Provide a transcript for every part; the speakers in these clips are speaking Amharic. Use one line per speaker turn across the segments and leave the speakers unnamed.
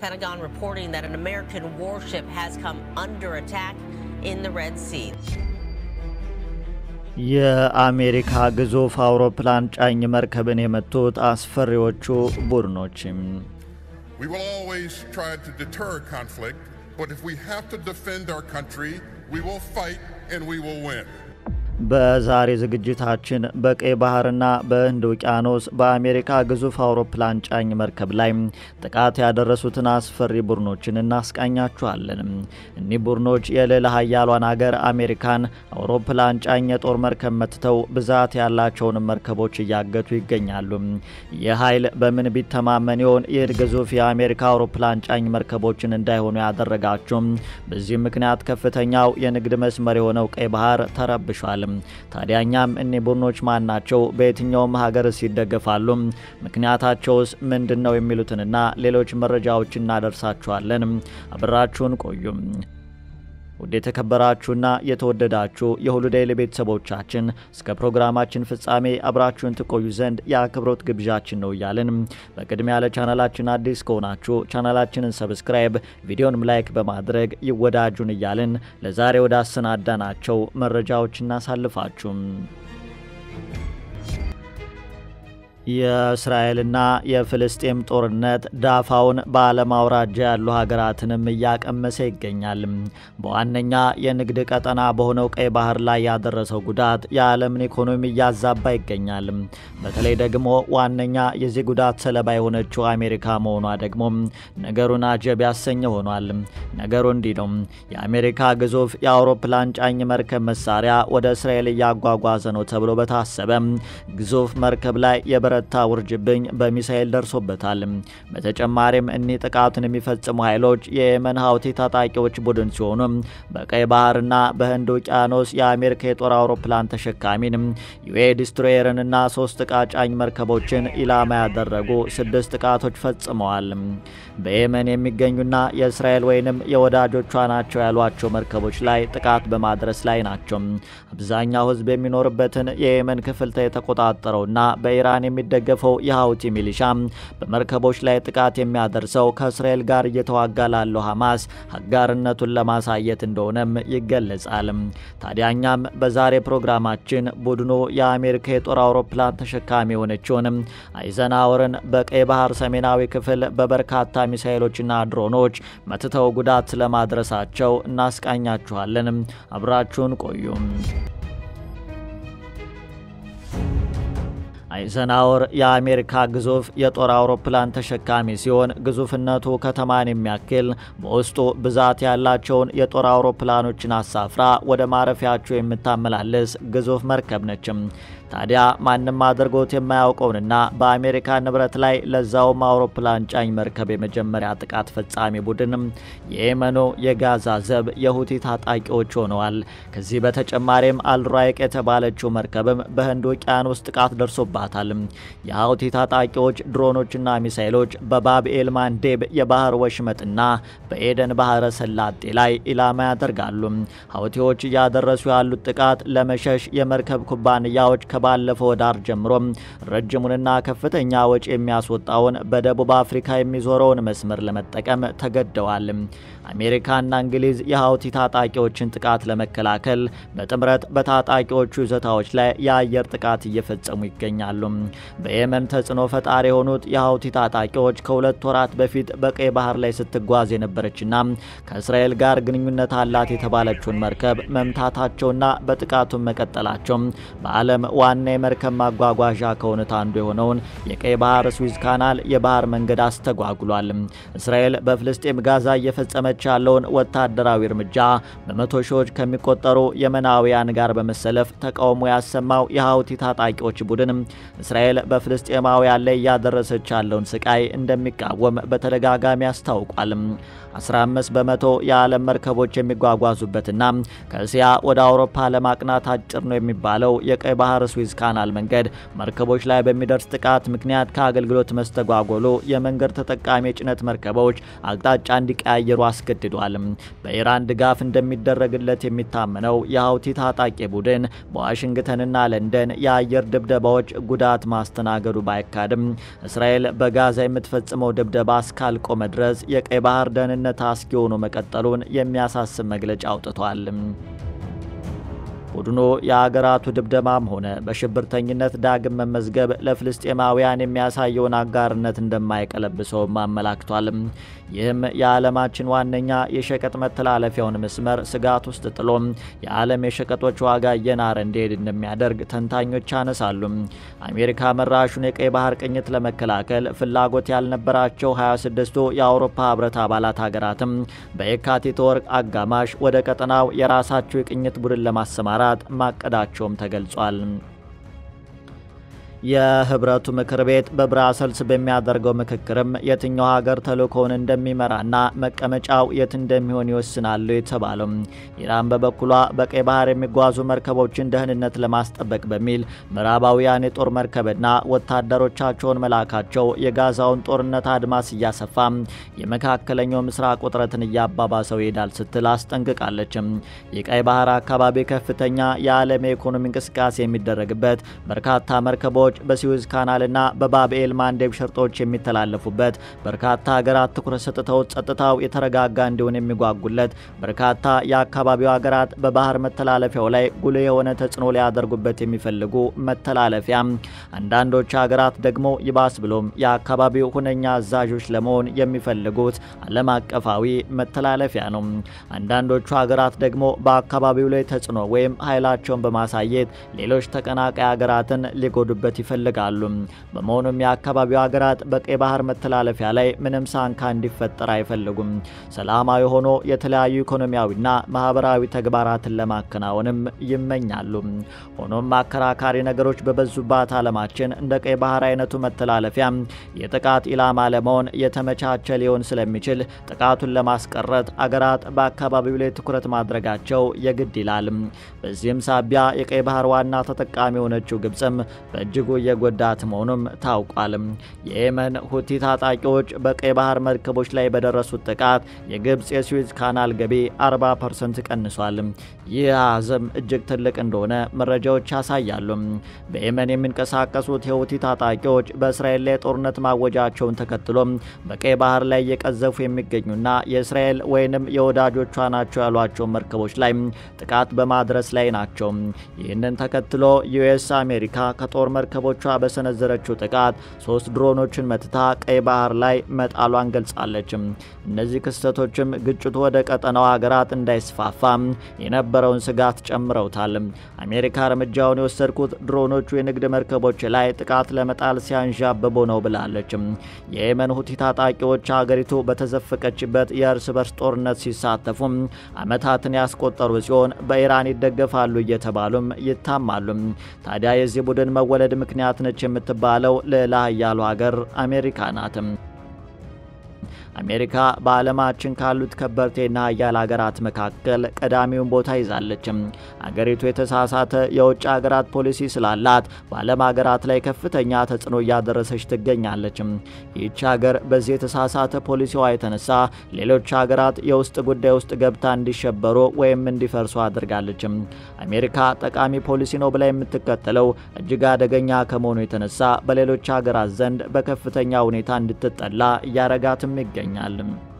Pentagon reporting that an American warship has come under attack in the Red Sea.
የአሜሪካ ግዙፍ አውሮፕላን ጫኝ መርከብን የመቱት አስፈሪዎቹ ቡድኖችም
We will always try to deter conflict, but if we have to defend our country, we will fight and we will win.
በዛሬ ዝግጅታችን በቀይ ባህርና በህንድ ውቅያኖስ በአሜሪካ ግዙፍ አውሮፕላን ጫኝ መርከብ ላይ ጥቃት ያደረሱትን አስፈሪ ቡድኖችን እናስቃኛችኋለን። እኒህ ቡድኖች የልዕለ ሀያሏን አገር አሜሪካን አውሮፕላን ጫኝ የጦር መርከብ መትተው ብዛት ያላቸውን መርከቦች እያገቱ ይገኛሉ። ይህ ኃይል በምን ቢተማመን ይሆን ይህን ግዙፍ የአሜሪካ አውሮፕላን ጫኝ መርከቦችን እንዳይሆኑ ያደረጋቸው? በዚህም ምክንያት ከፍተኛው የንግድ መስመር የሆነው ቀይ ባህር ተረብሿል። ታዲያኛም እኒህ ቡድኖች ማን ናቸው? በየትኛውም ሀገርስ ይደገፋሉ? ምክንያታቸውስ ምንድን ነው? የሚሉትንና ሌሎች መረጃዎች እናደርሳችኋለን። አብራችሁን ቆዩም። ውድ የተከበራችሁና የተወደዳችሁ የሁሉ ዴይሊ ቤተሰቦቻችን እስከ ፕሮግራማችን ፍጻሜ አብራችሁን ትቆዩ ዘንድ የአክብሮት ግብዣችን ነው እያልን በቅድሚያ ለቻናላችን አዲስ ከሆናችሁ ቻናላችንን ሰብስክራይብ፣ ቪዲዮንም ላይክ በማድረግ ይወዳጁን እያልን ለዛሬ ወደ አሰናዳናቸው መረጃዎች እናሳልፋችሁም። የእስራኤልና የፍልስጤም ጦርነት ዳፋውን በዓለም አውራጃ ያሉ ሀገራትንም እያቀመሰ ይገኛል። በዋነኛ የንግድ ቀጠና በሆነው ቀይ ባህር ላይ ያደረሰው ጉዳት የዓለምን ኢኮኖሚ እያዛባ ይገኛል። በተለይ ደግሞ ዋነኛ የዚህ ጉዳት ሰለባ የሆነችው አሜሪካ መሆኗ ደግሞ ነገሩን አጀብ ያሰኘ ሆኗል። ነገሩ እንዲህ ነው። የአሜሪካ ግዙፍ የአውሮፕላን ጫኝ መርከብ መሳሪያ ወደ እስራኤል እያጓጓዘ ነው ተብሎ በታሰበ ግዙፍ መርከብ ላይ የበረታ ውርጅብኝ በሚሳኤል ደርሶበታል። በተጨማሪም እኒህ ጥቃቱን የሚፈጽሙ ኃይሎች የየመን ሀውቲ ታጣቂዎች ቡድን ሲሆኑ በቀይ ባህርና በህንድ ውቅያኖስ የአሜሪካ የጦር አውሮፕላን ተሸካሚን ዩኤ ዲስትሮየርንና ሶስት ዕቃ ጫኝ መርከቦችን ኢላማ ያደረጉ ስድስት ጥቃቶች ፈጽመዋል። በየመን የሚገኙና የእስራኤል ወይንም የወዳጆቿ ናቸው ያሏቸው መርከቦች ላይ ጥቃት በማድረስ ላይ ናቸው። አብዛኛው ህዝብ የሚኖርበትን የየመን ክፍል የተቆጣጠረውና በኢራን የሚደገፈው የሀውቲ ሚሊሻ በመርከቦች ላይ ጥቃት የሚያደርሰው ከእስራኤል ጋር እየተዋጋ ላለው ሐማስ አጋርነቱን ለማሳየት እንደሆነም ይገለጻል። ታዲያኛም በዛሬ ፕሮግራማችን ቡድኑ የአሜሪካ የጦር አውሮፕላን ተሸካሚ የሆነችውን አይዘናወርን በቀይ ባህር ሰሜናዊ ክፍል በበርካታ ሚሳኤሎችና ድሮኖች መትተው ጉዳት ስለማድረሳቸው እናስቃኛችኋለን። አብራችሁን ቆዩም። አይዘናወር የአሜሪካ ግዙፍ የጦር አውሮፕላን ተሸካሚ ሲሆን ግዙፍነቱ ከተማን የሚያክል በውስጡ ብዛት ያላቸውን የጦር አውሮፕላኖችን አሳፍራ ወደ ማረፊያቸው የምታመላልስ ግዙፍ መርከብ ነችም። ታዲያ ማንም አድርጎት የማያውቀውንና በአሜሪካ ንብረት ላይ ለዛውም አውሮፕላን ጫኝ መርከብ የመጀመሪያ ጥቃት ፈጻሚ ቡድንም የየመኑ የጋዛ ዘብ የሁቲ ታጣቂዎች ሆነዋል። ከዚህ በተጨማሪም አልራይቅ የተባለችው መርከብም በህንድ ውቅያኖስ ጥቃት ደርሶባታል። የሀውቲ ታጣቂዎች ድሮኖችና ሚሳይሎች በባብኤል ማንዴብ የባህር ወሽመጥና በኤደን ባህረ ሰላጤ ላይ ኢላማ ያደርጋሉ። ሀውቲዎች እያደረሱ ያሉት ጥቃት ለመሸሽ የመርከብ ኩባንያዎች ባለፈው ዳር ጀምሮ ረጅሙንና ከፍተኛ ወጪ የሚያስወጣውን በደቡብ አፍሪካ የሚዞረውን መስመር ለመጠቀም ተገደዋል። አሜሪካና እንግሊዝ የሀውቲ ታጣቂዎችን ጥቃት ለመከላከል በጥምረት በታጣቂዎቹ ይዞታዎች ላይ የአየር ጥቃት እየፈጸሙ ይገኛሉ። በየመን ተጽዕኖ ፈጣሪ የሆኑት የሀውቲ ታጣቂዎች ከሁለት ወራት በፊት በቀይ ባህር ላይ ስትጓዝ የነበረችና ከእስራኤል ጋር ግንኙነት አላት የተባለችውን መርከብ መምታታቸውና በጥቃቱን መቀጠላቸው በዓለም ዋና የመርከብ ማጓጓዣ ከሆኑት አንዱ የሆነውን የቀይ ባህር ስዊዝ ካናል የባህር መንገድ አስተጓጉሏል። እስራኤል በፍልስጤም ጋዛ እየፈጸመች ያለውን ወታደራዊ እርምጃ በመቶ ሺዎች ከሚቆጠሩ የመናውያን ጋር በመሰለፍ ተቃውሞ ያሰማው የሀውቲ ታጣቂዎች ቡድን እስራኤል በፍልስጤማውያን ላይ እያደረሰች ያለውን ስቃይ እንደሚቃወም በተደጋጋሚ አስታውቋል። 15 በመቶ የዓለም መርከቦች የሚጓጓዙበትና ከእስያ ወደ አውሮፓ ለማቅናት አጭር ነው የሚባለው የቀይ ባህር ስዊዝ የስዊዝ ካናል መንገድ መርከቦች ላይ በሚደርስ ጥቃት ምክንያት ከአገልግሎት መስተጓጎሉ የመንገድ ተጠቃሚ የጭነት መርከቦች አቅጣጫ እንዲቀያየሩ አስገድዷል። በኢራን ድጋፍ እንደሚደረግለት የሚታመነው የሀውቲ ታጣቂ ቡድን በዋሽንግተንና ለንደን የአየር ድብደባዎች ጉዳት ማስተናገዱ ባይካድም እስራኤል በጋዛ የምትፈጽመው ድብደባ እስካልቆመ ድረስ የቀይ ባህር ደህንነት አስጊ ሆኖ መቀጠሉን የሚያሳስብ መግለጫ አውጥቷል። ቡድኑ የአገራቱ ድብደባም ሆነ በሽብርተኝነት ዳግም መመዝገብ ለፍልስጤማውያን የሚያሳየውን አጋርነት እንደማይቀለብሰውም አመላክቷል። ይህም የዓለማችን ዋነኛ የሸቀጥ መተላለፊያውን መስመር ስጋት ውስጥ ጥሎ የዓለም የሸቀጦች ዋጋ እየናረ እንዲሄድ እንደሚያደርግ ተንታኞች ያነሳሉ። አሜሪካ መራሹን የቀይ ባህር ቅኝት ለመከላከል ፍላጎት ያልነበራቸው 26ቱ የአውሮፓ ህብረት አባላት ሀገራትም በየካቲት ወር አጋማሽ ወደ ቀጠናው የራሳቸው የቅኝት ቡድን ለማሰማራት ማቀዳቸውም ተገልጿል። የህብረቱ ምክር ቤት በብራሰልስ በሚያደርገው ምክክርም የትኛው ሀገር ተልእኮውን እንደሚመራና መቀመጫው የት እንደሚሆን ይወስናሉ የተባለው ኢራን በበኩሏ በቀይ ባህር የሚጓዙ መርከቦችን ደህንነት ለማስጠበቅ በሚል ምዕራባውያን የጦር መርከብና ወታደሮቻቸውን መላካቸው የጋዛውን ጦርነት አድማስ እያሰፋ የመካከለኛው ምስራቅ ውጥረትን እያባባሰው ይሄዳል ስትል አስጠንቅቃለች። የቀይ ባህር አካባቢ ከፍተኛ የዓለም የኢኮኖሚ እንቅስቃሴ የሚደረግበት በርካታ መርከቦች በስዊዝ ካናልና በባብኤል ማንዴብ ሸርጦች የሚተላለፉበት በርካታ ሀገራት ትኩረት ሰጥተው ጸጥታው የተረጋጋ እንዲሆን የሚጓጉለት በርካታ የአካባቢው ሀገራት በባህር መተላለፊያው ላይ ጉልህ የሆነ ተጽዕኖ ሊያደርጉበት የሚፈልጉ መተላለፊያ፣ አንዳንዶች ሀገራት ደግሞ ይባስ ብሎም የአካባቢው ሁነኛ አዛዦች ለመሆን የሚፈልጉት ዓለም አቀፋዊ መተላለፊያ ነው። አንዳንዶቹ ሀገራት ደግሞ በአካባቢው ላይ ተጽዕኖ ወይም ኃይላቸውን በማሳየት ሌሎች ተቀናቃይ ሀገራትን ሊጎዱበት ይፈልጋሉ። በመሆኑም የአካባቢው ሀገራት በቀይ ባህር መተላለፊያ ላይ ምንም ሳንካ እንዲፈጠር አይፈልጉም። ሰላማዊ ሆኖ የተለያዩ ኢኮኖሚያዊና ማህበራዊ ተግባራትን ለማከናወንም ይመኛሉ። ሆኖም አከራካሪ ነገሮች በበዙባት ዓለማችን እንደ ቀይ ባህር አይነቱ መተላለፊያ የጥቃት ኢላማ ለመሆን የተመቻቸ ሊሆን ስለሚችል ጥቃቱን ለማስቀረት አገራት በአካባቢው ላይ ትኩረት ማድረጋቸው የግድ ይላል። በዚህም ሳቢያ የቀይ ባህር ዋና ተጠቃሚ የሆነችው ግብፅም በእጅጉ እየጎዳት መሆኑም ታውቋል። የየመን ሁቲ ታጣቂዎች በቀይ ባህር መርከቦች ላይ በደረሱት ጥቃት የግብፅ የስዊዝ ካናል ገቢ 40 ፐርሰንት ቀንሷል። ይህ አሃዝም እጅግ ትልቅ እንደሆነ መረጃዎች ያሳያሉ። በየመን የሚንቀሳቀሱት የሁቲ ታጣቂዎች በእስራኤል ላይ ጦርነት ማወጃቸውን ተከትሎ በቀይ ባህር ላይ እየቀዘፉ የሚገኙና የእስራኤል ወይንም የወዳጆቿ ናቸው ያሏቸው መርከቦች ላይ ጥቃት በማድረስ ላይ ናቸው። ይህንን ተከትሎ ዩኤስ አሜሪካ ከጦር መርከቦቿ በሰነዘረችው ጥቃት ሶስት ድሮኖችን መትታ ቀይ ባህር ላይ መጣሏን ገልጻለች። እነዚህ ክስተቶችም ግጭቱ ወደ ቀጠናው ሀገራት እንዳይስፋፋ የነበረውን ስጋት ጨምረውታል። አሜሪካ እርምጃውን የወሰድኩት ድሮኖቹ የንግድ መርከቦች ላይ ጥቃት ለመጣል ሲያንዣብቡ ነው ብላለች። የየመን ሁቲ ታጣቂዎች ሀገሪቱ በተዘፈቀችበት የእርስ በርስ ጦርነት ሲሳተፉ ዓመታትን ያስቆጠሩ ሲሆን በኢራን ይደገፋሉ እየተባሉም ይታማሉ። ታዲያ የዚህ ቡድን መወለድ ምክንያት ነች የምትባለው ልዕለ ኃያሉ ሀገር አሜሪካ ናት። አሜሪካ በዓለማችን ካሉት ከበርቴና ሀያል ሀገራት መካከል ቀዳሚውን ቦታ ይዛለች። አገሪቱ የተሳሳተ የውጭ ሀገራት ፖሊሲ ስላላት በዓለም ሀገራት ላይ ከፍተኛ ተጽዕኖ እያደረሰች ትገኛለች። ይህች ሀገር በዚህ የተሳሳተ ፖሊሲዋ የተነሳ ሌሎች ሀገራት የውስጥ ጉዳይ ውስጥ ገብታ እንዲሸበሩ ወይም እንዲፈርሱ አድርጋለች። አሜሪካ ጠቃሚ ፖሊሲ ነው ብላ የምትከተለው እጅግ አደገኛ ከመሆኑ የተነሳ በሌሎች ሀገራት ዘንድ በከፍተኛ ሁኔታ እንድትጠላ እያረጋትም ይገኛል ይገኛል።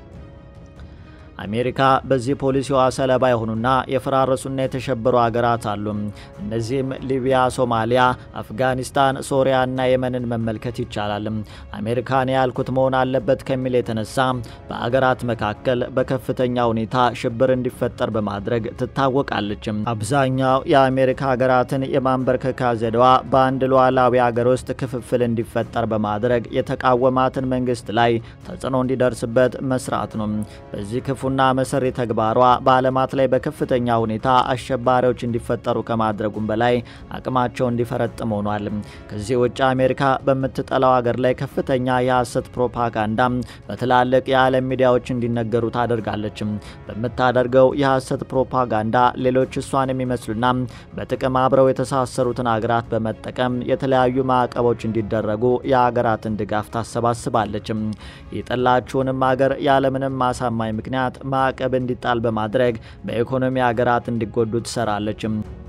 አሜሪካ በዚህ ፖሊሲዋ ሰለባ የሆኑና የፈራረሱና የተሸበሩ ሀገራት አሉ። እነዚህም ሊቢያ፣ ሶማሊያ፣ አፍጋኒስታን፣ ሶሪያና የመንን መመልከት ይቻላል። አሜሪካን ያልኩት መሆን አለበት ከሚል የተነሳ በሀገራት መካከል በከፍተኛ ሁኔታ ሽብር እንዲፈጠር በማድረግ ትታወቃለች። አብዛኛው የአሜሪካ ሀገራትን የማንበርከካ ዘዴዋ በአንድ ሉዓላዊ ሀገር ውስጥ ክፍፍል እንዲፈጠር በማድረግ የተቃወማትን መንግስት ላይ ተጽዕኖ እንዲደርስበት መስራት ነው። በዚህ ክፉ ክፉና መሰሪ ተግባሯ በዓለማት ላይ በከፍተኛ ሁኔታ አሸባሪዎች እንዲፈጠሩ ከማድረጉም በላይ አቅማቸው እንዲፈረጥም ሆኗል። ከዚህ ውጭ አሜሪካ በምትጠላው ሀገር ላይ ከፍተኛ የሐሰት ፕሮፓጋንዳ በትላልቅ የዓለም ሚዲያዎች እንዲነገሩ ታደርጋለች። በምታደርገው የሐሰት ፕሮፓጋንዳ ሌሎች እሷን የሚመስሉና በጥቅም አብረው የተሳሰሩትን ሀገራት በመጠቀም የተለያዩ ማዕቀቦች እንዲደረጉ የሀገራትን ድጋፍ ታሰባስባለች። የጠላችውንም ሀገር ያለምንም ማሳማኝ ምክንያት ማዕቀብ እንዲጣል በማድረግ በኢኮኖሚ ሀገራት እንዲጎዱ ትሰራለች።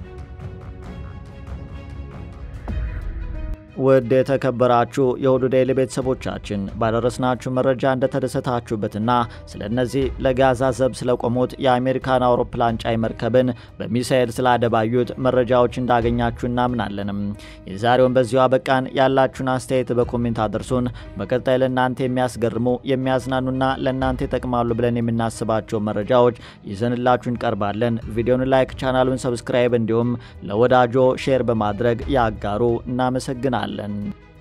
ውድ የተከበራችሁ የሁሉ ዴይሊ ቤተሰቦቻችን ባደረስናችሁ መረጃ እንደተደሰታችሁበትና ስለ እነዚህ ለጋዛ ዘብ ስለቆሙት የአሜሪካን አውሮፕላን ጫይ መርከብን በሚሳኤል ስላደባዩት መረጃዎች እንዳገኛችሁ እናምናለንም። የዛሬውን በዚሁ አበቃን። ያላችሁን አስተያየት በኮሜንት አድርሱን። በቀጣይ ለእናንተ የሚያስገርሙ የሚያዝናኑና ለእናንተ ይጠቅማሉ ብለን የምናስባቸው መረጃዎች ይዘንላችሁ እንቀርባለን። ቪዲዮን ላይክ፣ ቻናሉን ሰብስክራይብ እንዲሁም ለወዳጆ ሼር በማድረግ ያጋሩ። እናመሰግናለን።